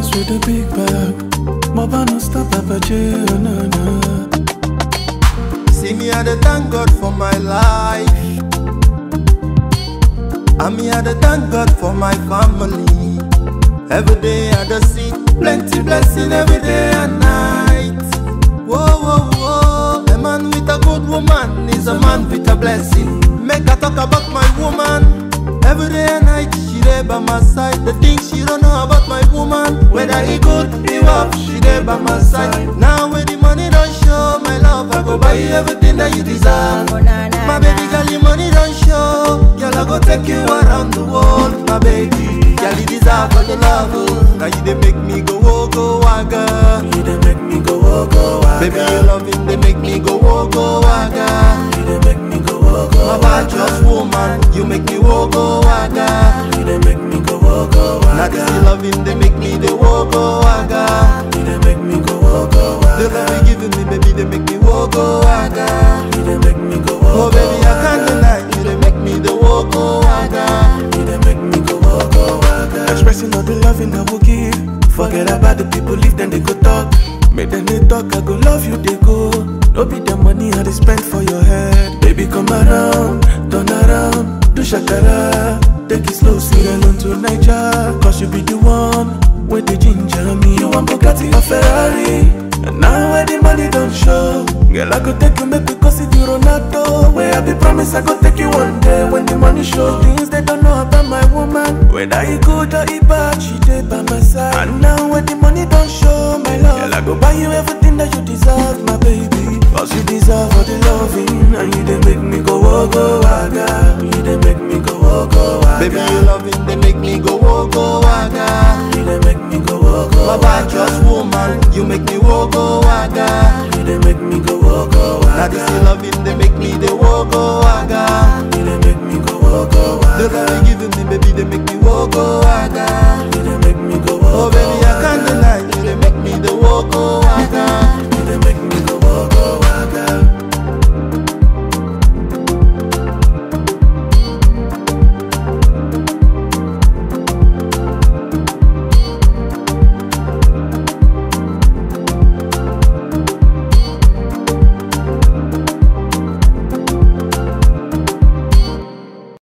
Lagos with the big bag. Moba no stop Papa J, oh no no. See me, I dey thank God for my life. And me, I dey thank God for my family. Every day I dey see plenty blessing every day and night. Whoa, whoa, whoa. A man with a good woman is a man with a blessing. Make I talk about my woman. Every day and night she dey by my side. The things she don't know about my woman. Whether he good, he rough, she dey by my side. Now when the money don't show, my love, I go buy you everything that you deserve. My baby girl, your money don't show. Girl, I go take you around the world, my baby. Girl, you deserve all the love. oh. Now you dey make me go, oh, go, waga. You dey make me go, oh, go, waka. Baby, your loving, they make me go, oh, go, waga. You dey make me go, oh, go, My bad just woman, you make me wo go waga. You dey make me go, oh, go, Now this waka. is loving, they make me the wo go waga. You dey make me go, oh, go, The love waka. you giving me, baby, they make me wo go waga. You dey make me go, oh, Oh baby, I can't deny you, they make me the wo go waga. You dey make me go, oh, go, waka. Expressing all the loving I will give. Forget about the people, leave them, they go talk. Make them they talk, I go love you, they go. No be the money I they spend for your head. Baby, come around, turn around, do shakara. Take it slow, see alone to Niger. Cause you be the one with the ginger me. You want Bugatti or Ferrari. And now where the money don't show. Girl, I go take you, make we go see the Ronaldo. Where I be promise I go take you one day when the money show. Things they don't know about my woman. Whether he good or he bad, she did by my side. And now when the money don't show, my love. Girl, I go buy you everything that you deserve, my baby. Cause you deserve all the loving. And you they make me go, oh, go, waga. You they make me go, oh, go, waga. Baby, your loving, they make me go wo go waga. You they make me go, oh, go, My bad just woman, you make me wo go waga. You they make me go, oh, go, Now this is loving, they make me the wo go waga. You they make me go, oh, go, The waga. love you giving me, baby, they make me wo go waga. You they make me go, Oh oh, baby, I can't deny you, they make me the wo go waga.